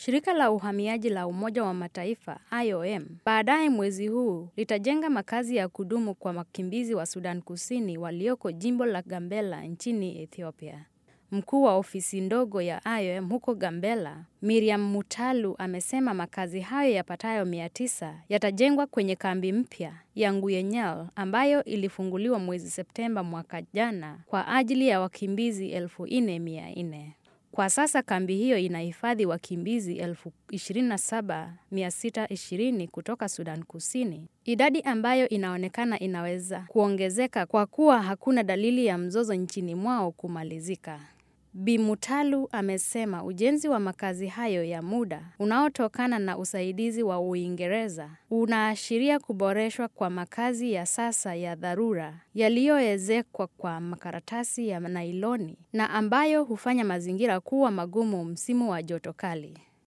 Shirika la uhamiaji la Umoja wa Mataifa IOM baadaye mwezi huu litajenga makazi ya kudumu kwa wakimbizi wa Sudan Kusini walioko jimbo la Gambela nchini Ethiopia. Mkuu wa ofisi ndogo ya IOM huko Gambela, Miriam Mutalu amesema makazi hayo yapatayo mia tisa yatajengwa kwenye kambi mpya ya Nguyenyel ambayo ilifunguliwa mwezi Septemba mwaka jana kwa ajili ya wakimbizi elfu nne mia nne. Kwa sasa kambi hiyo inahifadhi wakimbizi 27620 kutoka Sudan Kusini, idadi ambayo inaonekana inaweza kuongezeka kwa kuwa hakuna dalili ya mzozo nchini mwao kumalizika. Bi Mutalu amesema ujenzi wa makazi hayo ya muda unaotokana na usaidizi wa Uingereza unaashiria kuboreshwa kwa makazi ya sasa ya dharura yaliyoezekwa kwa makaratasi ya nailoni na ambayo hufanya mazingira kuwa magumu msimu wa joto kali.